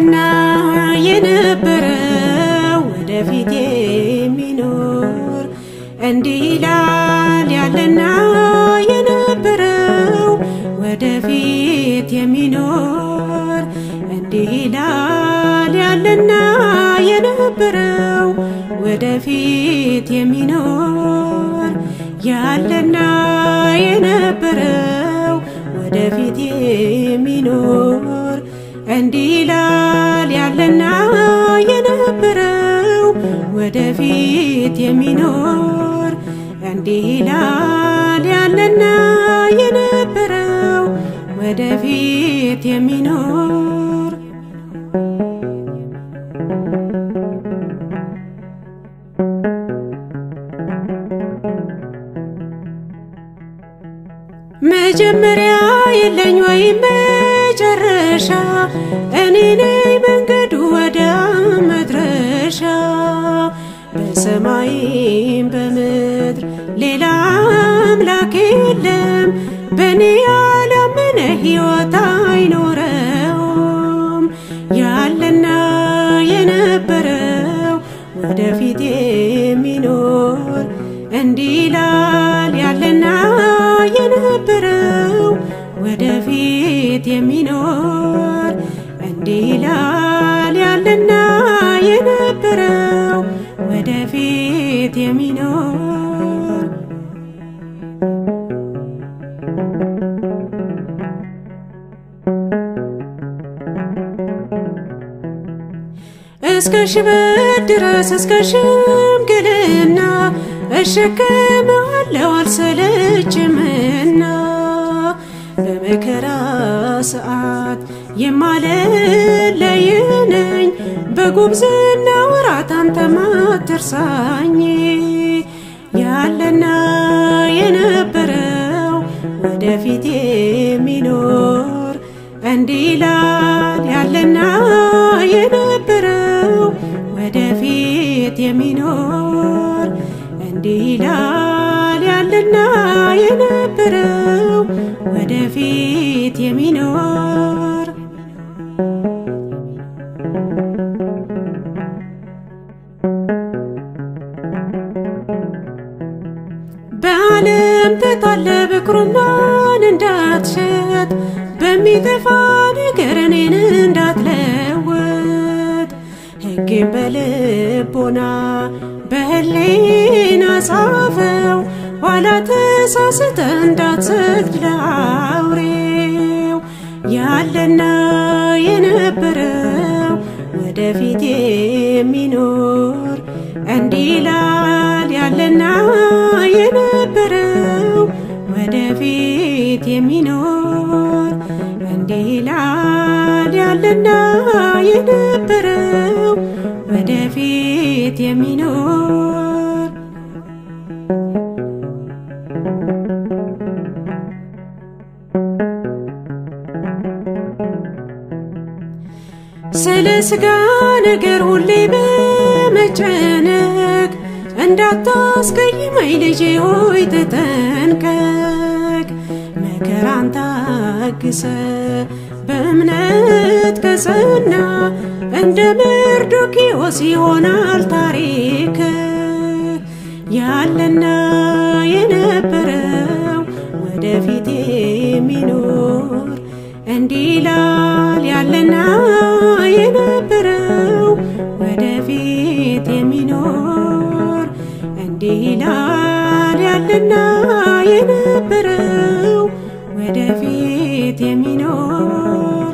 ያለና የነበረው ወደፊት የሚኖር እንዲህ ይላል ያለና የነበረው ወደፊት የሚኖር እንዲህ ይላል ያለና የነበረው ወደፊት የሚኖር ያለና የነበረው ወደፊት የሚኖር እንዲህ ይላል ያለና የነበረው ወደፊት የሚኖር እንዲህ ይላል ያለና የነበረው ወደፊት የሚኖር መጀመሪያ የለኝ ወይም መጨረሻ እኔ ነኝ መንገዱ ወደ መድረሻ በሰማይም በምድር ሌላ አምላክ የለም በእኔ ያላመነ ሕይወት አይኖረውም ያለና የነበረው ወደፊት የሚኖር እንዲህ ይላል ያለና የነበረው ወደፊት የሚኖር እንዲህ ይላል ያለና የነበረው ወደፊት የሚኖር እስከ ሽበት ድረስ እስከ ሽምግልና እሸከማለሁ አልሰለችምና በመከራ ሰዓት የማልለይ ነኝ በጉብዝና ወራት አንተ ማትርሳኝ ያለና የነበረው ወደፊት የሚኖር እንዲህ ይላል ያለና የነበረው ወደፊት የሚኖር እንዲህ ይላል ያለና የነበረው ወደፊት የሚኖር በዓለም ተታለ ብኩርናን እንዳትሸጥ በሚጠፋ ነገር እኔን እንዳትለውጥ ሕጌን በልቦና በህሊና ጻፈው ኋላ ተሳስተ እንዳትሰግድ ለአውሬው ያለና የነበረው ወደፊት የሚኖር እንዲህ ይላል ያለና የነበረው ወደፊት የሚኖር እንዲህ ይላል ያለና የነበረው ወደፊት የሚኖር ስለ ስጋ ነገር ሁሌ በመጨነቅ እንዳታስቀይመኝ ልጄ ሆይ ተጠንቀቅ። መከራን ታግሰ በእምነት ከጸና እንደ መርዶክዮስ ይሆናል ታሪክ ያለና የነበረው ወደፊት የሚኖር እንዲህ ይላል ያለና የነበረው ወደፊት የሚኖር እንዲህ ይላል ያለና የነበረው ወደፊት የሚኖር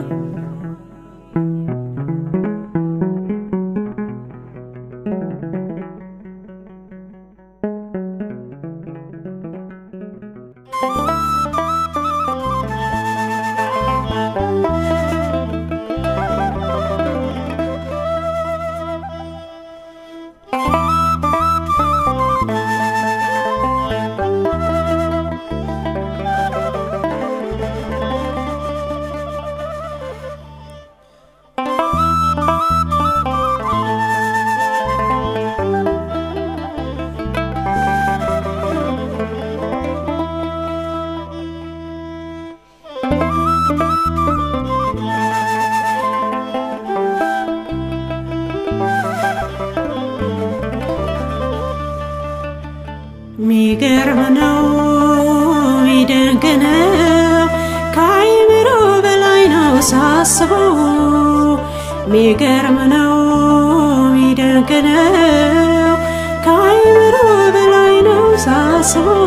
ሚገርም ነው ሚደንቅ ነው ከአይምሮ በላይ ነው ሳስበው ሚገርም ነው ሚደንቅ ነው ከአይምሮ በላይ ነው ሳስበው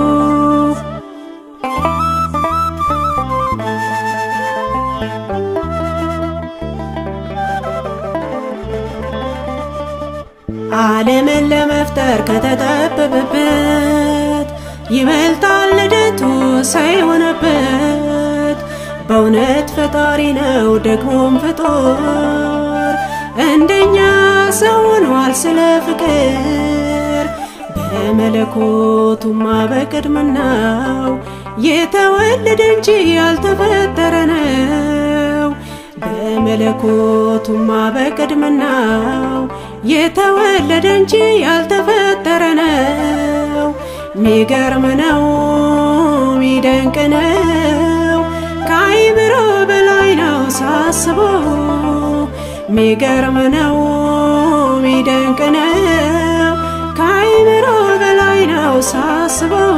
ዓለምን ለመፍጠር ከተጠበበበት ይበልጣል ልደቱ ሳይሆነበት በእውነት ፈጣሪ ነው ደግሞም ፍጡር እንደኛ ሰው ሆኗል ስለ ፍቅር በመለኮቱማ በቅድምናው የተወለደ እንጂ ያልተፈጠረ ነው በመለኮቱማ በቅድምናው የተወለደ እንጂ ያልተፈጠረ ነው። ሚገርም ነው ሚደንቅ ነው ከአይምሮ በላይ ነው ሳስበው ሚገርም ነው ሚደንቅ ነው ከአይምሮ በላይ ነው ሳስበው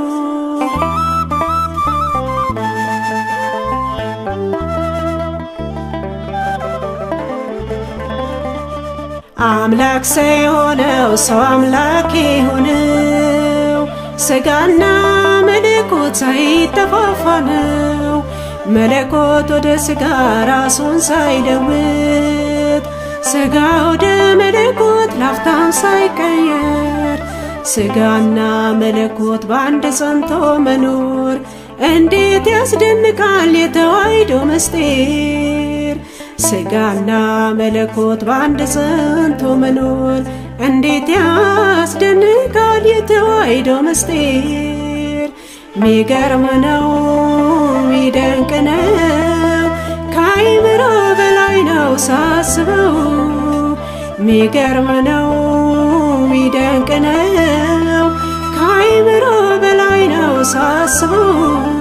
አምላክ ሰው የሆነው ሰው አምላክ የሆነው ስጋና መለኮት ሳይጠፋፋ ነው። መለኮት ወደ ስጋ ራሱን ሳይለውጥ ስጋ ወደ መለኮት ላፍታም ሳይቀየር ስጋና መለኮት በአንድ ጸንቶ መኖር እንዴት ያስደንቃል የተዋሕዶ ምስጢር ስጋና መለኮት በአንድ ጸንቶ መኖር እንዴት ያስደንቃል የተዋሕዶ ምስጢር ሚገርም ነው ሚደንቅ ነው ከአይምሮ በላይ ነው ሳስበው ሚገርም ነው ሚደንቅ ነው ከአይምሮ በላይ ነው ሳስበው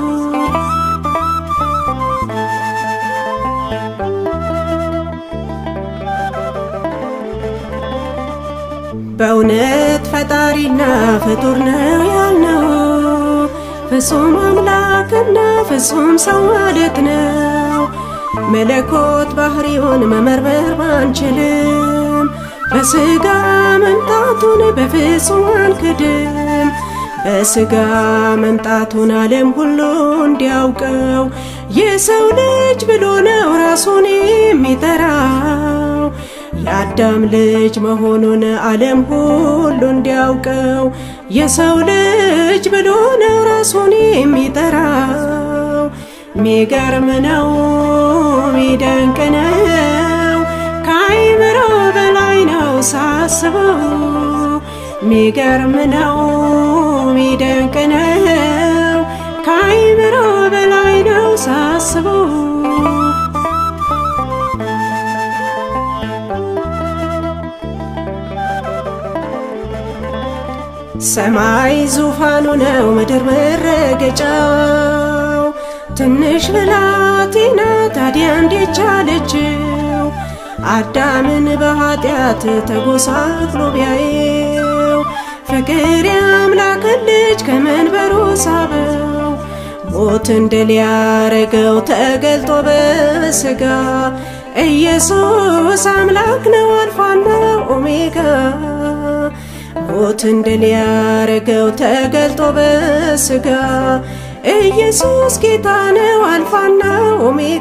በእውነት ፈጣሪና ፍጡር ነው ያልነው ፍጹም አምላክና ፍጹም ሰው ማለት ነው። መለኮት ባህሪውን መመርመር ባንችልም በስጋ መምጣቱን በፍጹም አንክድም። በስጋ መምጣቱን ዓለም ሁሉ እንዲያውቀው የሰው ልጅ ብሎ ነው ራሱን የሚጠራው። የአዳም ልጅ መሆኑን ዓለም ሁሉ እንዲያውቀው የሰው ልጅ ብሎ ነው ራሱን የሚጠራው። ሚገርም ነው ሚደንቅ ነው ከአይምሮ በላይ ነው ሳስበው ሚገርም ነው ሚደንቅ ነው ከአይምሮ በላይ ነው ሳስበው ሰማይ ዙፋኑ ነው ምድር መረገጫው ትንሽ ብላቴና ታዲያ እንዴት ቻለችው አዳምን በኃጢአት ተጎሳቅሎ ቢያየው ፍቅር የአምላክን ልጅ ከመንበሩ ሳበው ሞትን ድል ያረገው ተገልጦ በስጋ ኢየሱስ አምላክ ነው አልፋና ኦሜጋ ሞትን ድል ያረገው ተገልጦ በስጋ ኢየሱስ ጌታ ነው አልፋና ኦሜጋ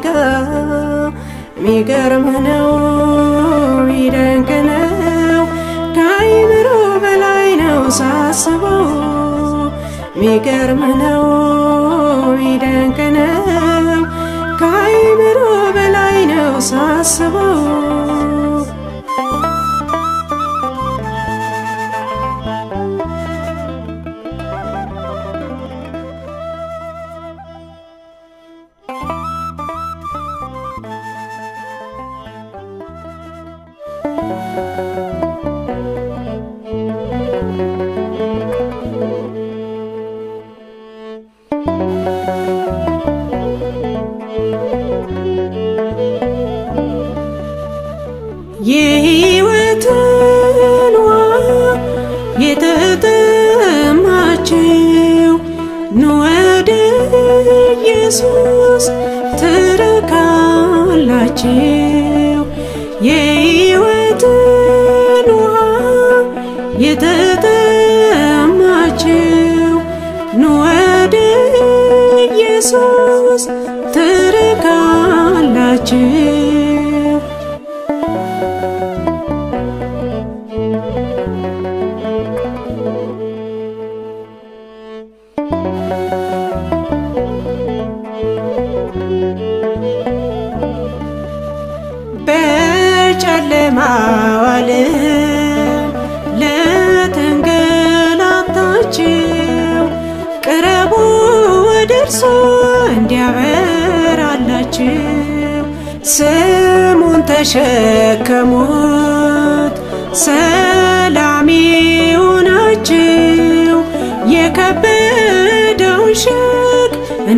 ሚገርም ነው ሚደንቅ ነው ከአይምሮ በላይ ነው ሳስበው ሚገርም ነው ሚደንቅ ነው ከአይምሮ በላይ ነው ሳስበው የሕይወትን ውሃ የተጠማ ኢየሱስ ትረካላችሁ የሕይወትን ውሃ የተጠማችሁ ኑ ወደ ኢየሱስ ትረካላችሁ በጨለማው ዓለም ለተንገላታችሁ ቅረቡ ወደ እርሱ እንዲያበራላችሁ ስሙን ተሸከሙት ሰላም ይሁናችሁ የከበደውን ሸክም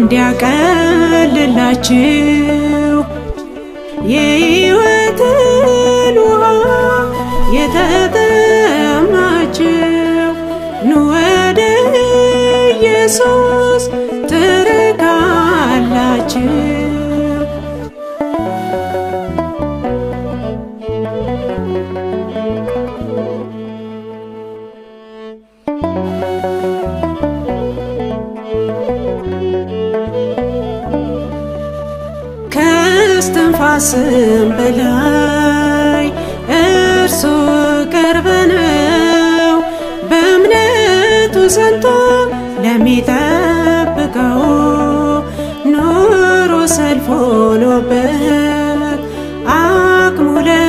እንዲያቀልላችሁ የሕይወትን ውሃ የተጠማችሁ ኑ ወደ ኢየሱስ ትረካላችሁ። ከእስትንፋስም በላይ እርሱ ቅርብ ነው። በእምነቱ ጸንቶ ለሚጠብቀው ኑሮ ሰልፍ ሆኖበት አቅሙ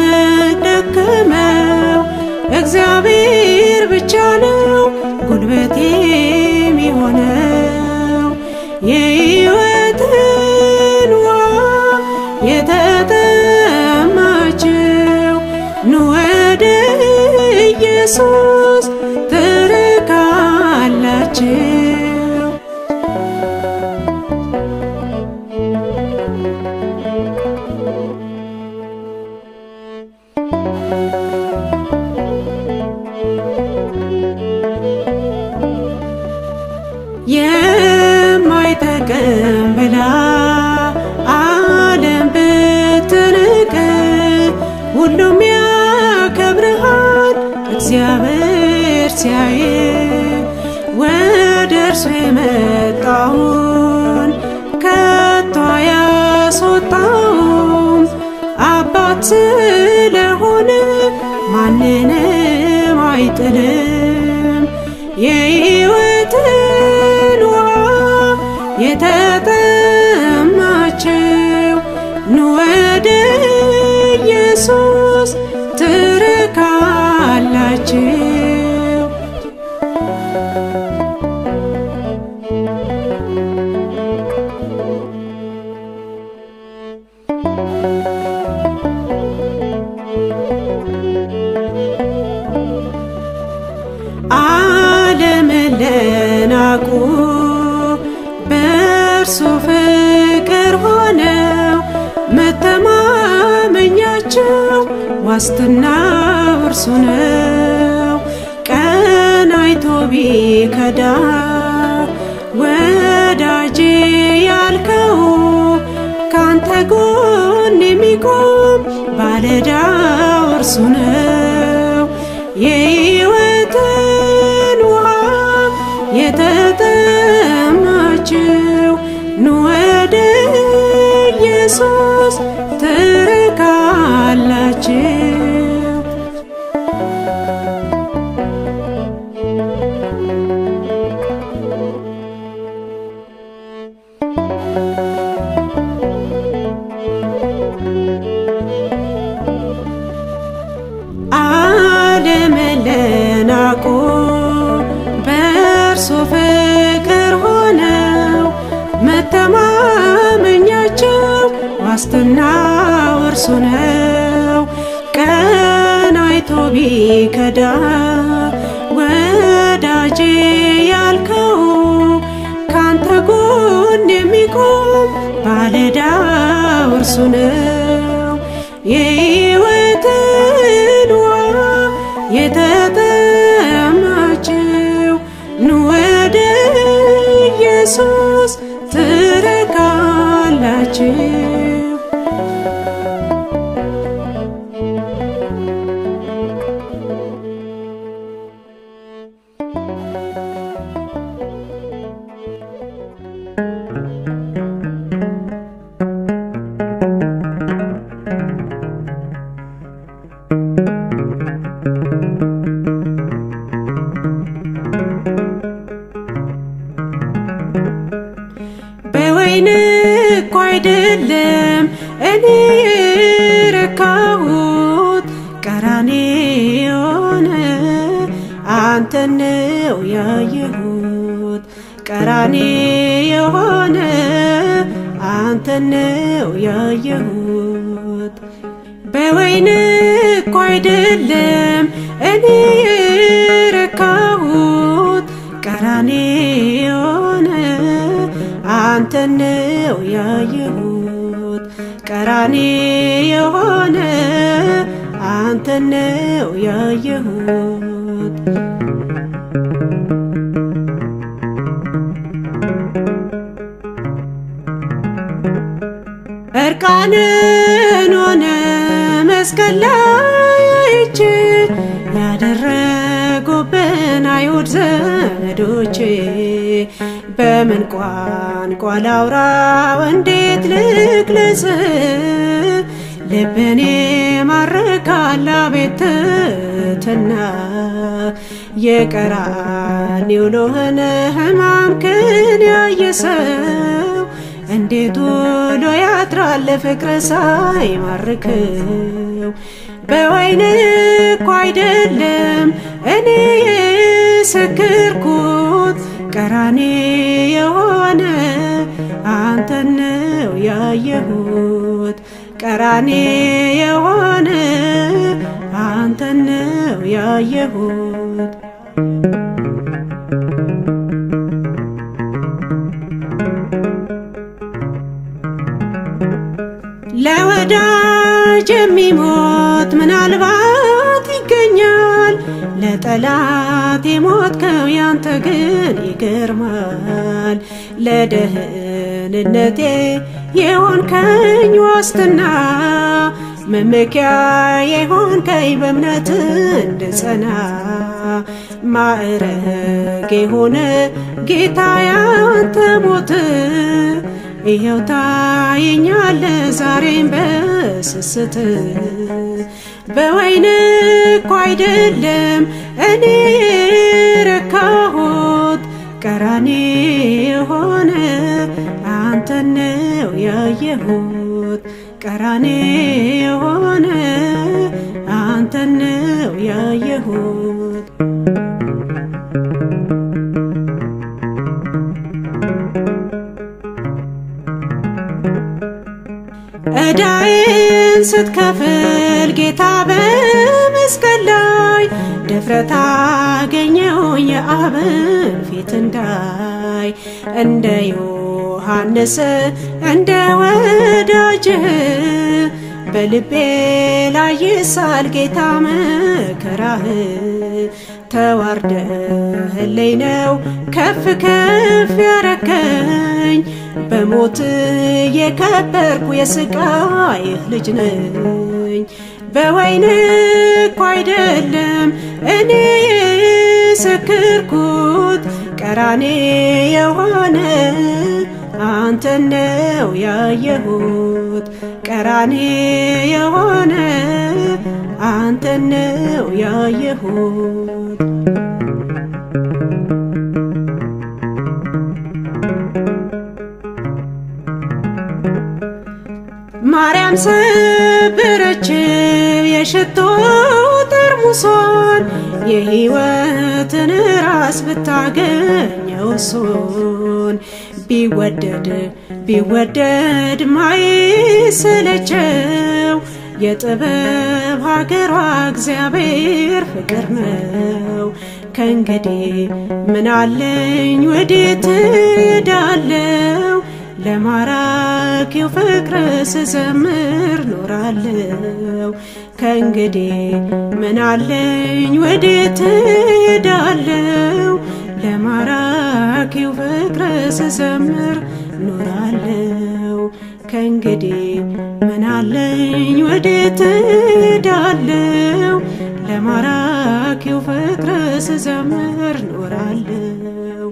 ለደከመው እግዚአብሔር ብቻ ነው ጉልበት የሚሆነው የሕይወትን ውሃ የተጠማችሁ ኑ ወደ ኢየሱስ ትረካላችሁ። የማይጠቅም ብላ ዓለም ብትንቅ ሁሉም ያከብርሃል እግዚአብሔር ሲያይ ወደ እርሱ የመጣውን ከቶ አያስወጣውም አባት ስለሆነ ማንንም አይጥልም የሕይወትን ውሃ የተጠማችሁ ኑ ወደ ኢየሱስ ትረካላችሁ። ዓለምን ለናቁ በእርሱ ፍቅር ሆነው መተማመኛቸው ዋስትናው እርሱ ነው። ቀን አይቶ ቢከዳ ወዳጄ ያልከው ካንተ ጎን የሚቆም ባለዳው እርሱ ነው። የሕይወትን ውሃ የተጠማችሁ ኑ ወደ ኢየሱስ ትረካላችሁ። ዓለምን ለናቁ በእርሱ ፍቅር ሆነው መተማመኛቸው ዋስትናው እርሱ ነው። ቀን አይቶ ቢከዳ ወዳጄ ያልከው ካንተ ጎን የሚቆም ባለዳው እርሱ ነው። የሕይወትን ውሃ የተጠማችሁ ኑ ወደ ኢየሱስ ትረካ ናቸው። በወይን እኮ አይደለም እኔ የረካሁት ቀራንዮ ነው አንተን ነው ያየሁት ቀራንዮ ሆነ አንተን ነው ያየሁት በወይን እኮ አይደለም እኔ የረካሁት ቀራንዮ ነው አንተን ነው ያየሁት ቀራንዮ ሆነ አንተን ነው ያየሁት እርቃንን ሆነ መስቀል ላይ አይቼ ያደረጉብን አይሁድ ዘመዶቼ በምን ቋንቋ ላውራው እንዴት ልግለጽ ልብኔ ማርካል አቤት ትሕትና የቀራንዮ ሎህን ሕማምክን ያየ ሰው እንዴት ውሎ ያድራል ፍቅር ሳይማርከው በወይን እኮ አይደለም እኔ የሰከርኩት ቀራንዮ የሆነ አንተን ነው ያየሁት ቀራንዮ የሆነ አንተን ነው ያየሁት ለወዳጅ የሚሞት ምናልባት ይገኛል፣ ለጠላት የሞትከው ያንተ ግን ይገርማል። ለደህንነቴ የሆንከኝ ዋስትና መመኪያ የሆንከኝ በእምነት እንድጸና ማዕረግ የሆነ ጌታ ያንተ ሞት ይኸው ታየኛለ ዛሬም በስስት በወይን እኮ አይደለም እኔ የረካሁት ቀራንዮ የሆነ አንተን ነው ያየሁት ቀራንዮ የሆነ አንተን ነው ያየሁት ዕዳዬን ስትከፍል ጌታ በመስቀል ላይ ድፍረት አገኘው የአብን ፊት እንዳይ እንደ ዮሐንስ እንደ ወዳጅህ በልቤ ላይ ይሳል ጌታ መከራህ ተዋርደህልኝ ነው ከፍ ከፍ ያረከኝ በሞት የከበርኩ የስቃይህ ልጅ ነኝ። በወይን እኮ አይደለም እኔ የሰከርኩት ቀራንዮ የሆነ አንተን ነው ያየሁት ቀራንዮ የሆነ አንተን ነው ያየሁት ማርያም ሰበረችው የሽቶ ጠርሙሷን የሕይወትን ራስ ብታገኘው እሱን ቢወደድ ቢወደድ ማይሰለቸው የጥበብ ሀገሯ እግዚአብሔር ፍቅር ነው። ከእንግዲህ ምን አለኝ ወዴት እሄዳለሁ? ለማራኪው ፍቅር ስዘምር ኖራለሁ። ከእንግዲህ ምን አለኝ ወዴት እሄዳለሁ? ለማራኪው ፍቅር ስዘምር ኖራለሁ። ከእንግዲህ ምን አለኝ ወዴት እሄዳለሁ? ለማራኪው ፍቅር ስዘምር ኖራለሁ።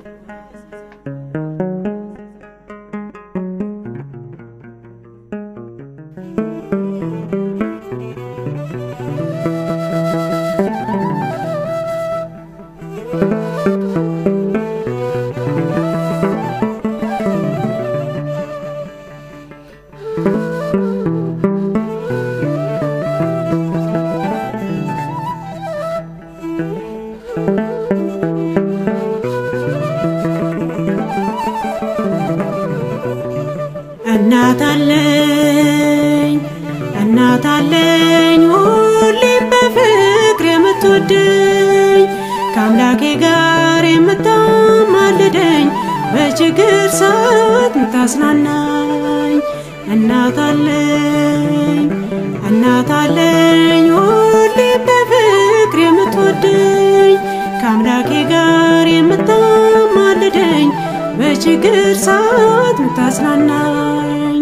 እናት አለኝ እናት አለኝ ሁሌም በፍቅር የምትወደኝ ከአምላኬ ጋር የምታማልደኝ በችግር ሰዓት ምታጽናናኝ እናት አለኝ እናት አለኝ ሁሌም በፍቅር የምትወደኝ ከአምላኬ ጋር የምታማልደኝ በችግር ሰዓት ምታጽናናኝ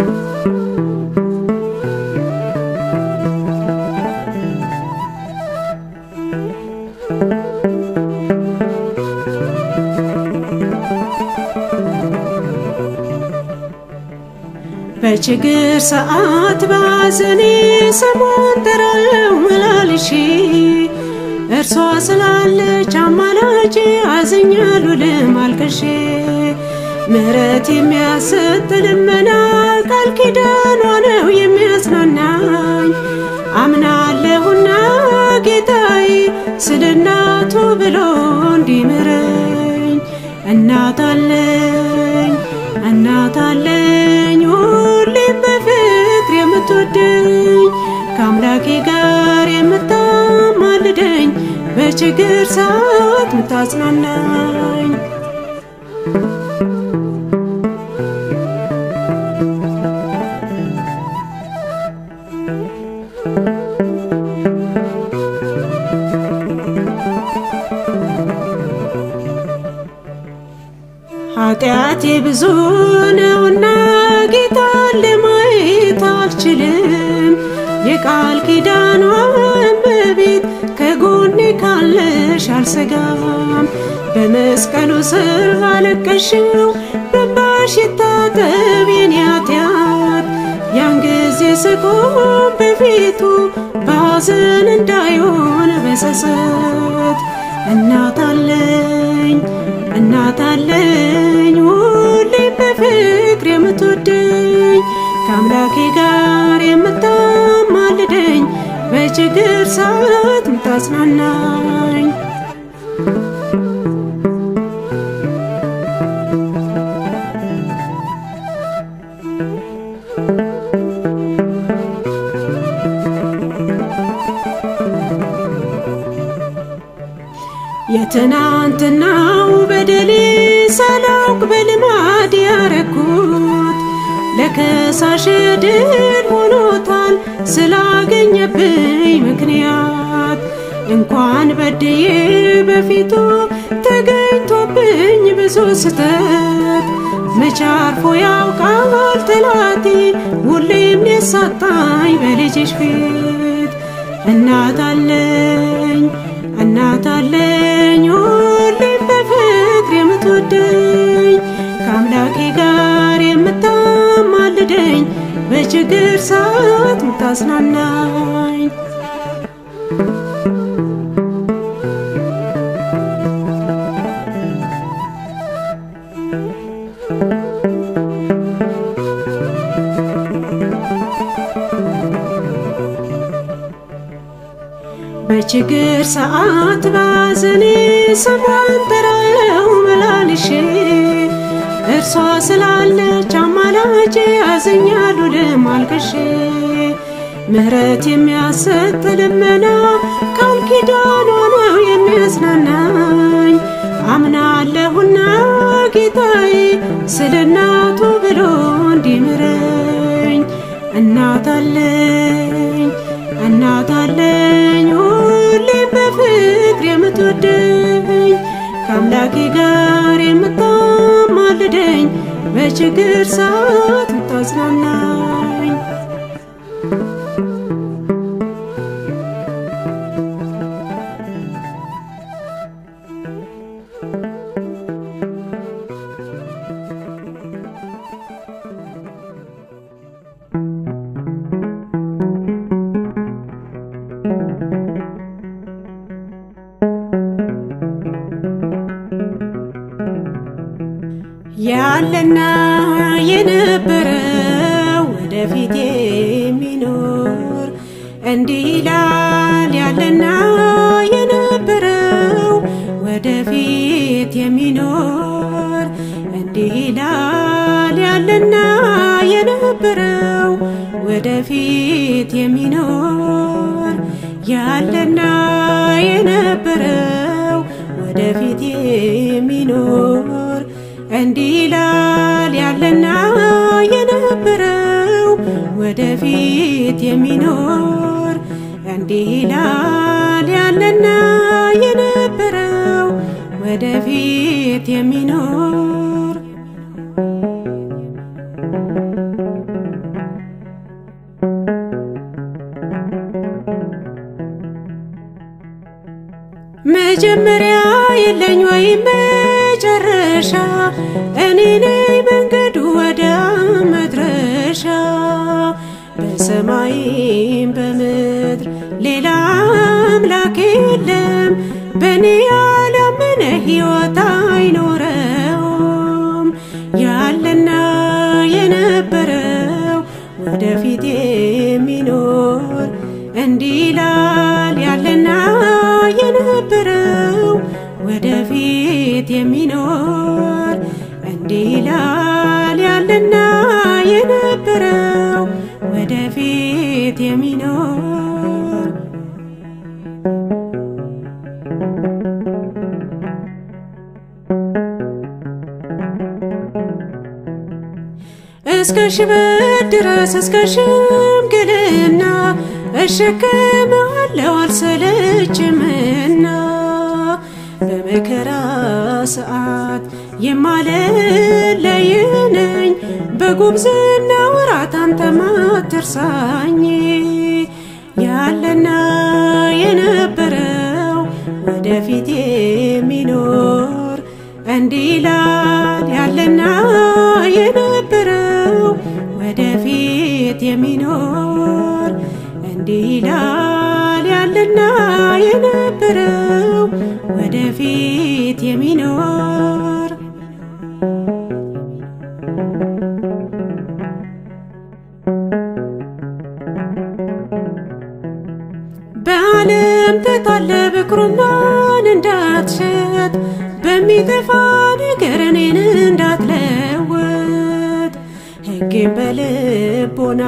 በችግር ሰዓት ባዘኔ ስሟን ጠራለው መላልሼ እርሷ ስላለች አማላጄ አዝኛለሁ ልማልቀሼ ምሕረት የሚያሰጥ ልመና ቃል ኪዳኗ ነው የሚያጽናናኝ አምናለሁና ጌታዬ ስለ እናቱ ብሎ እንዲምረኝ እናት አለኝ እናት አለኝ ሁሌም በፍቅር የምትወደኝ ከአምላኬ ጋር የምታማልደኝ በችግር ሰዓት ምታጽናናኝ ኃጢአቴ ብዙ ነውና ጌታን ለማየት አልችልም። የቃል ኪዳኗ እመቤት ከጎኔ ካለሽ አልሰጋም። በመስቀሉ ስር አለቀሽው በእንባሽ ይታጠብ የኔ ኃጢአት። ያን ጊዜ ስቆም በፊቱ በሐዘን እንዳይሆን በጸጸት እናት አለኝ እናት አለኝ ሁሌም በፍቅር የምትወደኝ ከአምላኬ ጋር የምታማልደኝ በችግር ሰዓት ምታጽናናኝ የትናንትናው በደሌ ሳላውቅ በልማድ ያረኩት ለከሳሽ ድል ሆኖታል ስላገኘብኝ ምክንያት እንኳን በድዬ በፊቱ ተገኝቶብኝ ብዙ ስተት መቻርፎ ያውቃል ጠላቴ ሁሌም ሊያሳጣኝ በልጅሽ ፊት እናት አለኝ እናት አለኝ ሁሌም በፍቅር የምትወደኝ ከአምላኬ ጋር የምታማልደኝ በችግር ሰዓት ምታጽናናኝ በችግር ሰዓት ባዘኔ ስሟን ጠራለው መላልሼ እርሷ ስላለች አማላጄ አዝኛለሁ ልማልቀሼ ምሕረት የሚያሰጥ ልመና ቃል ኪዳኗ ነው የሚያጽናናኝ አምናለሁና ጌታዬ ስለ እናቱ ብሎ እንዲምረኝ እናት አለኝ እናት አለኝ ሁሌም በፍቅር የምትወደኝ ከአምላኬ ጋር የምታማልደኝ በችግር ሰዓት አጽናናኝ። ያለና የነበረው ወደፊት የሚኖር እንዲህ ይላል። ያለና የነበረው ወደፊት የሚኖር እንዲህ ይላል። ያለና የነበረው ወደፊት የሚኖር ያለና የነበረው ወደፊት የሚኖር እንዲህ ይላል ያለና የነበረው ወደፊት የሚኖር እንዲህ ይላል ያለና የነበረው ወደፊት የሚኖር መጀመሪያ የለኝ ወይም መጨረሻ እኔ ነኝ መንገዱ ወደ መድረሻ በሰማይም በምድር ሌላ አምላክ የለም በእኔ ያላመነ ሕይወት አይኖረውም ያለና የነበረው ወደፊት የሚኖር እንዲህ ይላል ያለና የነበረው ወደፊት የሚኖር እንዲህ ይላል ያለና የነበረው ወደፊት የሚኖር እስከ ሽበት ድረስ እስከ ሽምግልና እሸከማለሁ አልሰለችምና በመከራ ሰዓት የማልለይ ነኝ በጉብዝና ወራት አንተ ማትርሳኝ ያለና የነበረው ወደፊት የሚኖር እንዲህ ይላል ያለና የነበረው ወደፊት የሚኖር እንዲህ ይላል ያለና የነበረው ወደፊት የሚኖር በዓለም ተታለ ብኩርናን እንዳትሸጥ በሚጠፋ ነገር እኔን እንዳትለውጥ ሕጌን በልቦና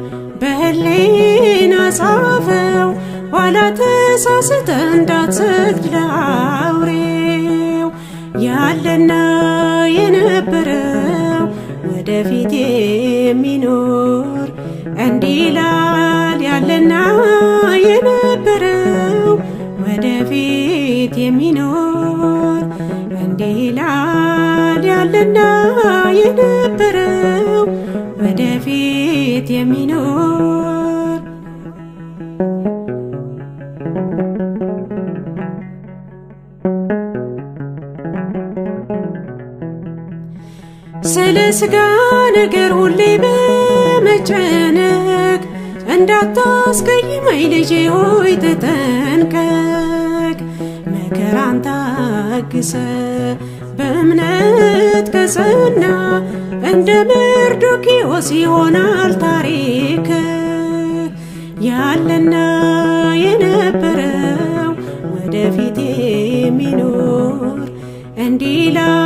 በህሊና ጻፈው ኋላ ተሳስተ እንዳትሰግድ ለአውሬው ያለና የነበረው ወደፊት የሚኖር እንዲህ ይላል ያለና የነበረው ወደፊት የሚኖር እንዲህ ይላል ያለና የነበረው ወደፊት የሚኖር ስለ ስጋ ነገር ሁሌ በመጨነቅ እንዳታስቀይመኝ ልጄ ሆይ ተጠንቀቅ። መከራን ታግሰ በእምነት ከጸና እንደ መርዶክዮስ ይሆናል ታሪክ ያለና የነበረው ወደፊት የሚኖር እንዲህ ይላል